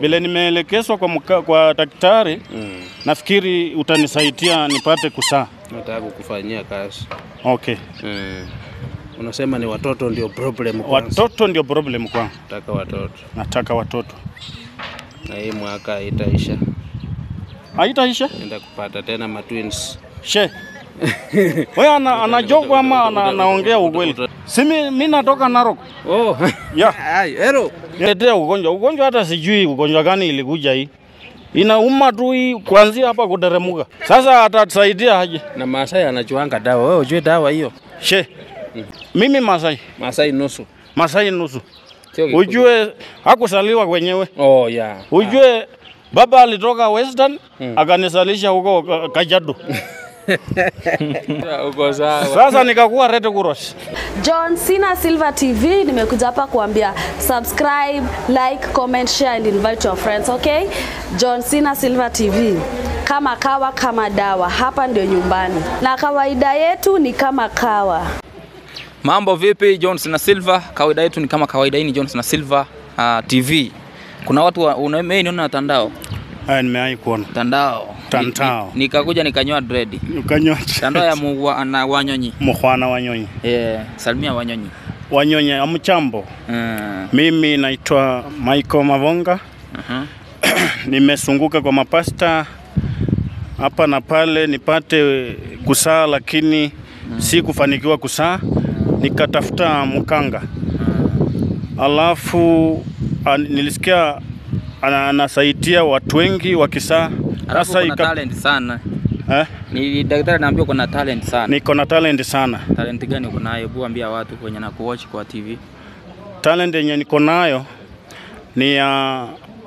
vile nimeelekezwa kwa, mka- kwa daktari Mm. nafikiri utanisaidia nipate kusaa. Nataka kukufanyia kazi. Okay. Mm. Unasema ni watoto ndio problem kwanza. Watoto ndio problem kwangu, Nataka watoto. nataka watoto. Na hii mwaka itaisha. Haitaisha Naenda kupata tena matwins. she wewe ana, anajogo ama ana, anaongea ukweli? Si mi mi natoka Narok Oh. ya Ai, ero. letea ugonjwa ugonjwa, hata sijui ugonjwa gani ilikuja hii, inauma tu hii kuanzia hapa kuteremuka. Sasa atatusaidia aje? Na Masai anachuanga dawa. Wewe ujue dawa hiyo? She mimi Masai Masai nusu. Masai nusu, Sio Kikuyu. ujue hakusaliwa kwenyewe Oh, yeah. Ujue baba alitoka Western akanisalisha huko Ka- Kajiado. Ah, Uko sawa. Sasa nikakuwa Red Cross. John Cena Silver TV nimekuja hapa kuambia subscribe, like, comment, share and invite your friends, okay? John Cena Silver TV. Kama kawa kama dawa, hapa ndio nyumbani. Na kawaida yetu ni kama kawa. Mambo vipi? Jones na Silva, kawaida yetu ni kama kawaida. Hii ni Jones na Silva uh, TV. Kuna watu wa- una- mimi niona tandao Haya nimewahi kuona. tandao Tandao. Ni- ni- nikakuja nikanyoa dread Ukanywa tandao ya mugwa na wanyonyi mkhwana wanyonyi. yeah, salimia wanyonyi Wanyonyi amchambo. mm. Mimi naitwa Michael Mavonga. uh-huh. Nimesunguka kwa mapasta hapa na pale nipate kusaa, lakini si kufanikiwa kusaa, nikatafuta mkanga, alafu an, nilisikia ana- anasaidia watu wengi wakisaa. Alafu Sasa kuna ika- talent sana. eh, Ni daktari naambia kuna talent sana. niko na talent sana. Talent gani uko nayo? Hebu ambia watu kwenye na kuwatch kwa TV. Talent yenye niko nayo ni ya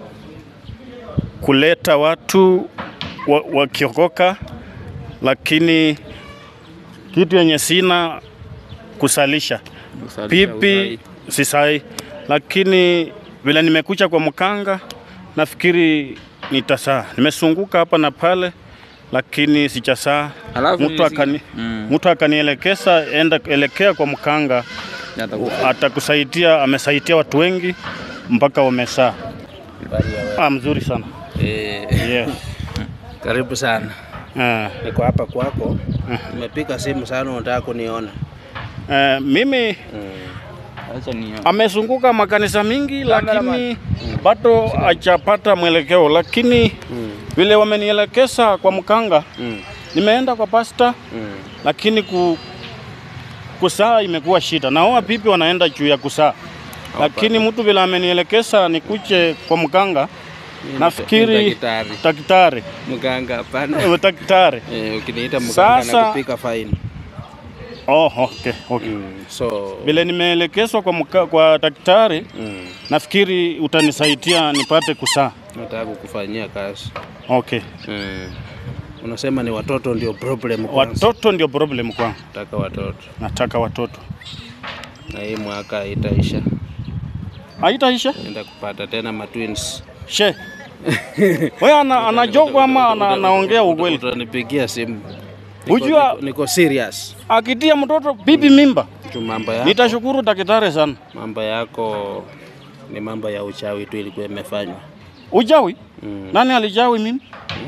kuleta watu wa- wakiokoka, lakini kitu yenye sina kusalisha Kusalisha pipi sisai, lakini vile nimekucha kwa mkanga, nafikiri nitasaa. Nimesunguka hapa na pale, lakini sichasaa. Alafu Mtu nilisikia- akani, Mm. mtu akanielekeza enda elekea kwa mkanga Atakupa- atakusaidia, amesaidia watu wengi mpaka wamesaa. Ah, mzuri sana Eh, yes. karibu sana. Ah, Niko hapa kwako. Nimepiga simu sana unataka kuniona. eh, mimi Acha ni amezunguka makanisa mingi, lakini bado hajapata mwelekeo, lakini vile wamenielekeza kwa mkanga, Mm. nimeenda kwa pasta, Mm. lakini ku, kusaa imekuwa shida. Naoa pipi wanaenda juu ya kusaa, lakini mtu vile amenielekeza nikuje kwa mkanga, nafikiri daktari. daktari Mganga hapana. eh, daktari Eh, ukiniita mganga Sasa- nakupiga fine. Oh, okay, okay. Mm. So Vile nimeelekezwa kwa, mka, kwa daktari mm. nafikiri utanisaidia nipate kusaa. nataka kukufanyia kazi. Okay. Mm. Unasema ni watoto ndio problem kwanza. Watoto ndio problem kwangu, Nataka watoto. nataka watoto. Na hii mwaka itaisha. Haitaisha Naenda kupata tena matwins. she wewe ana, anajogo ama ana, anaongea ukweli? Utanipigia simu. Niko- Ujua- niko, niko serious. Akitia mtoto bibi mimba, Tu mambo yako. nitashukuru daktari sana. Mambo yako ni mambo ya uchawi tu ilikuwa imefanywa. Ujawi? Mm. Nani alijawi mimi?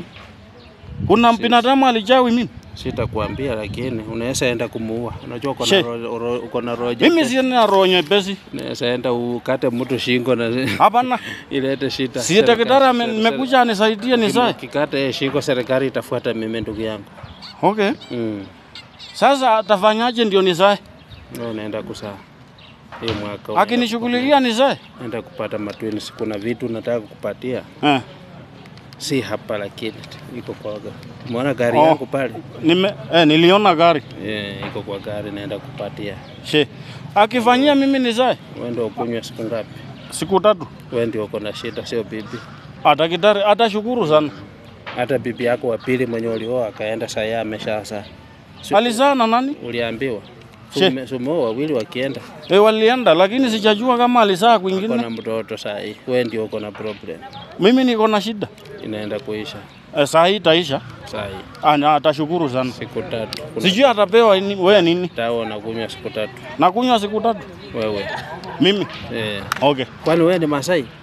Kuna binadamu alijawi mimi? Sitakuambia lakini unaweza enda kumuua. Unajua uko na She. ro- ro- uko na roho Mimi jepesi. sina roho nyepesi. Unaweza enda ukate mtu shingo na Hapana. ilete shida. Si daktari ame- Serikali- nimekuja anisaidie nisae. Ukikata hiyo shingo serikali itafuata mimi ndugu yangu. Okay. Mm. Sasa atafanyaje ndio nisae? Wewe unaenda kusaa. Hii mwaka unaenda Akinishughulikia nisae? kupa- Naenda kupata matwins. Kuna vitu nataka kukupatia. Eh. Si hapa lakini iko kwa Umeona gari Oh. yangu pale? Nime, eh, niliona gari. Eh, iko kwa gari naenda kupatia. She. Akifanyia mimi nisae Wewe ndio ukunywa siku ngapi? siku tatu. Wewe ndio uko na shida, sio bibi. Atakitari atashukuru sana. Hata bibi yako wa pili mwenye ulioa akaenda saa yeye ameshazaa. Si- Alizaa na nani? Uliambiwa She. Sume- sumeoa wawili wakienda E, walienda lakini sijajua kama alizaa uko kwingine. na mtoto saa hii, wewe ndio uko na problem, Mimi niko na shida. inaenda kuisha E, saa hii itaisha. saa hii Ana atashukuru sana. siku tatu. Kuna Sijui atapewa ni, wewe nini? dawa unakunywa siku tatu Nakunywa siku tatu. wewe Mimi. eh. Okay. Kwani wewe ni Masai?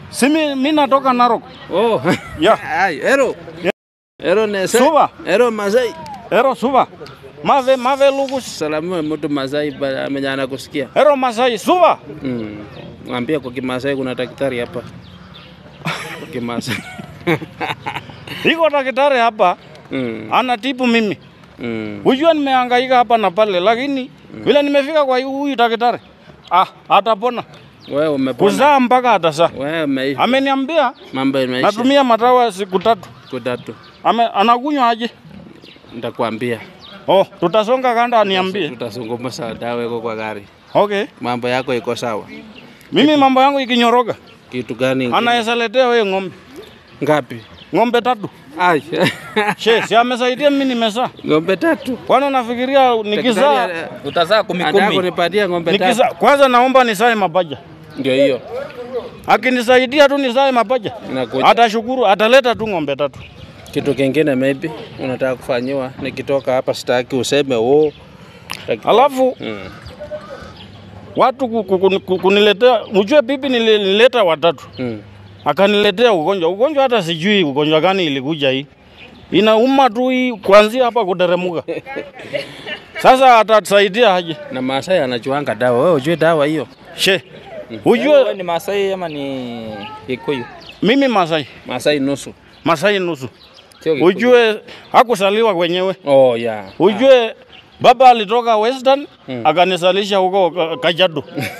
Si mi, mi natoka Narok. Oh. Ya. Ai, ero. Ero nese. Suba. Ero Masai. Ero suba. Mave mave lugus. Salamu mtu Masai ba- amenyana kusikia. Ero Masai suba. Mm. Mwambie kwa Kimasai kuna daktari hapa. Kwa Kimasai. Iko daktari hapa Mm. anatibu mimi. Mm. Ujua nimehangaika hapa na pale, lakini vile nimefika kwa huyu daktari ah, atapona Wewe umepona. kuzaa mpaka atazaa. Wewe umeishi. Ameniambia Mambo imeisha. natumia madawa siku tatu. Siku tatu. Ame, anakunywa aje? Nitakwambia. Oh, tutasonga kanda aniambie. Tutazungumza dawa iko kwa gari. Okay. Mambo yako iko sawa. Mimi mambo yangu ikinyoroka, Kitu gani? ingine? anaweza letea wewe ng'ombe. Ngapi? Ng'ombe tatu. Ai. She, si amesaidia mimi nimezaa. Ng'ombe tatu. Kwani unafikiria nikizaa Daktari, Utazaa kumi Anataka kumi. kunipatia ng'ombe tatu. nikizaa kwanza naomba nisae mapaja. Ndio hiyo. Akinisaidia tu nisae mapaja. Inakuja. Atashukuru, ataleta tu ng'ombe tatu. Kitu kingine maybe unataka kufanyiwa, nikitoka hapa sitaki useme oh. Daktari- Alafu Mm. watu ku- ku- ku- ku- kuniletea, ujue pipi nili- nilileta watatu, Mm. akaniletea ugonjwa. Ugonjwa hata sijui ugonjwa gani ilikuja hii, inauma tu hii kuanzia hapa kuteremuka. Sasa atatusaidia aje? Na Maasai anajuanga dawa. Wewe ujue dawa hiyo? She, Wewe ujue ni Masai ama ni Kikuyu? mimi Masai, Maasai nusu. Masai nusu. Sio Kikuyu. Ujue hakusaliwa kwenyewe, Oh yeah. ujue baba alitoka Western Mm. akanisalisha huko Ka- Kajiado,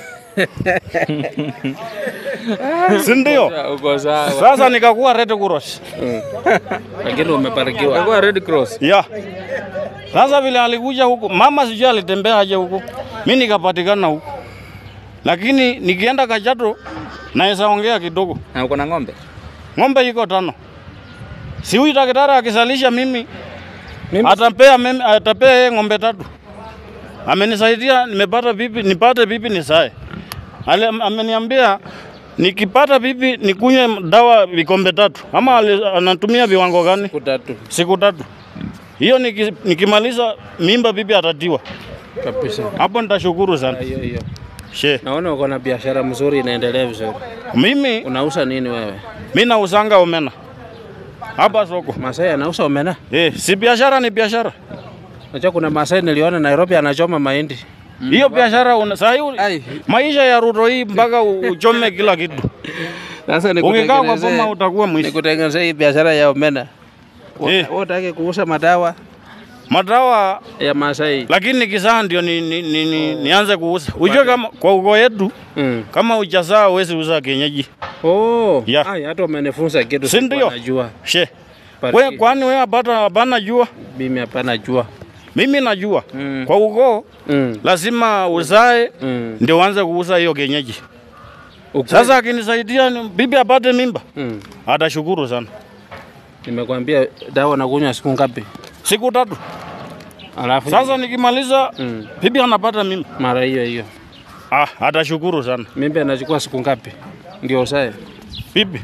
si ndio? Ah, Uko sawa. Sasa nikakuwa Red Cross. Mm. Lakini umebarikiwa. Kwa Red Cross. Ya. Sasa vile alikuja huku, mama sijui alitembea aje huku, mi nikapatikana huku, lakini nikienda Kajiado naweza ongea kidogo. Na uko na ng'ombe? Ng'ombe iko tano, si huyu daktari akisalisha mimi Mimi atapea mimi, atapea yeye ng'ombe tatu. Amenisaidia, nimepata bibi, nipate bibi nisae. Ale, ameniambia nikipata bibi nikunywe dawa vikombe tatu, ama ali- anatumia viwango gani? siku tatu siku tatu. Hiyo niki, nikimaliza mimba bibi atatiwa. kabisa. Hapo nitashukuru sana. Hiyo hiyo. She, Naona uko na biashara mzuri inaendelea vizuri. mimi Unauza nini wewe? mimi nausanga omena hapa soko. Masai anauza omena? Eh, si biashara ni biashara. Unajua kuna Masai niliona Nairobi anachoma mahindi. Hiyo biashara una saa hii Ai. maisha ya Ruto hii mpaka u- uchome kila kitu. Sasa Ukikaa kwa nikutengenezee boma utakuwa mwizi. nikutengenezee hii biashara ya omena. Eh. Wewe unataka kuuza madawa Madawa ya Masai. lakini nikizaa ndio ni, ni, ni, ni, nianze kuuza. Ujue kama kwa ukoo yetu Mm. kama ujazaa huwezi uza kienyeji. Oh, Ya. ai hata umenifunza kitu Si sikuwa ndio? najua. She, Bariki. we kwani wewe hapana hapana jua? Mimi hapana jua. Mimi najua. Mm. Kwa ukoo Mm. lazima uzae Mm. ndio uanze kuuza hiyo kienyeji. Ukweli. Sasa akinisaidia ni- bibi apate mimba, mm. atashukuru sana. Nimekwambia dawa nakunywa siku ngapi? Siku tatu. Alafu Sasa nikimaliza mm. bibi anapata mimba, mara hiyo hiyo. ah, atashukuru sana Mimba inachukua siku ngapi? Ndio usae. bibi.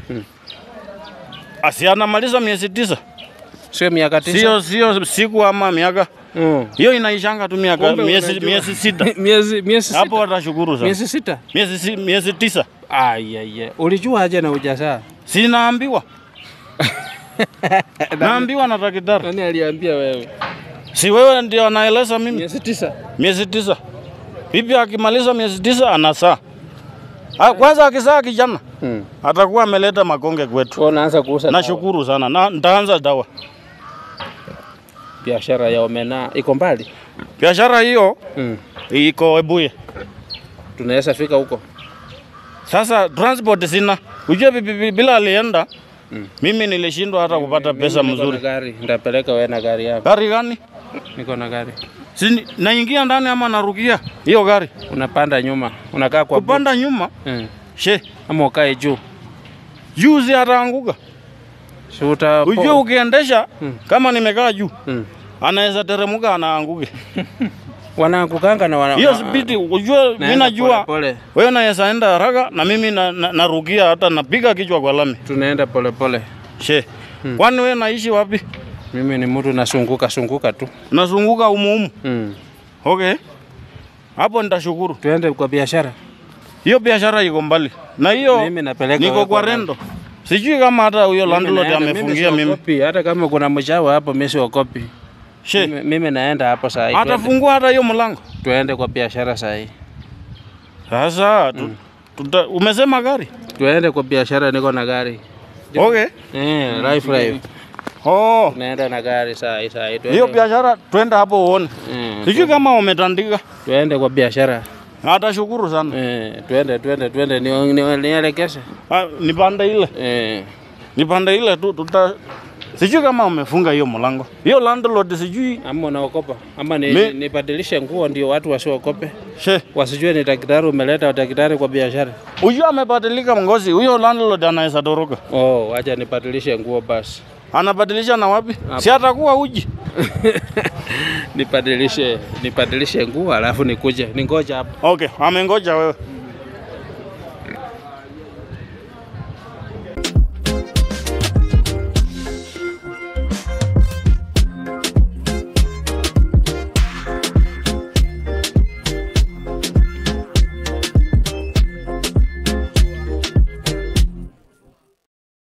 Asi anamaliza miezi tisa, Sio miaka tisa. sio sio siku ama miaka, Mm. hiyo inaishanga tu miaka Kumbe miezi unajua. miezi sita. miezi miezi sita. Hapo atashukuru sana. Miezi sita. Miezi si- miezi tisa, Ai ai ai. Ulijua aje na ujazaa? si naambiwa naambiwa na daktari, Nani aliambia wewe? si wewe ndio anaeleza mimi. Miezi tisa. miezi tisa. Bibi akimaliza miezi tisa anasaa. Ah, Kwanza akizaa kijana Mm. atakuwa ameleta makonge kwetu. Kwa unaanza kuuza dawa. Nashukuru sana na nitaanza dawa. biashara ya omena iko mbali. Biashara hiyo Mm. iko Ebuye. Tunaweza fika huko. Sasa transport sina. Ujue bibi bibi- bila alienda mimi nilishindwa hata kupata pesa Niko na mzuri. gari, nitapeleka wewe na gari yako. Gari gani? Niko na gari. Si naingia ndani ama narukia hiyo gari? Unapanda nyuma, unakaa kwa boot. Kupanda nyuma, Mm. she Ama ukae juu. juzi ataanguka. Si uta Ujue ukiendesha Mm. kama nimekaa juu Mm. anaweza teremuka anaanguke. Wanaangukanga na wana hiyo spidi ujue, mimi naenda najua pole pole. wewe unaweza enda haraka na mimi na, na, narukia hata napiga kichwa kwa lami Tunaenda pole pole. she kwani wewe naishi wapi? Mimi ni mtu nasunguka sunguka tu. Nazunguka umuumu. Mm. Okay, hapo nitashukuru. Tuende kwa biashara. Hiyo biashara iko mbali na hiyo Mimi napeleka niko wewe kwa kwa rendo. Sijui kama hata huyo landlord naenda, amefungia mimi. siogopi, hata kama kuna mchawi hapo mimi siogopi. She, Mimi, mimi naenda hapo saa hii. Tuende, atafungua hata hiyo mlango. tuende kwa biashara saa hii. Sasa tu, tuta, umesema gari? Tuende kwa biashara, niko na gari. Okay. Eh, life life. Oh, Naenda na gari saa hii saa hii. Tuende- hiyo biashara twende hapo uone. Mm, Sijui kama umetandika. tuende kwa biashara. Atashukuru sana. Eh, tuende tuende tuende ni- ni- nielekeze. Ah, nipande ile. Eh, Nipande ile tu tuta Sijui kama umefunga hiyo mlango. Hiyo landlord sijui. ama unaokopa ama ni, Mi- nibadilishe nguo ndio watu wasiokope, She, wasijue ni daktari umeleta daktari kwa biashara. huyo amebadilika ngozi. Huyo landlord anaweza toroka. Oh, wacha nibadilishe nguo basi. Anabadilisha na wapi? Si atakuwa uji. nibadilishe nibadilishe nguo alafu nikuje ningoja hapa. Okay, amengoja wewe.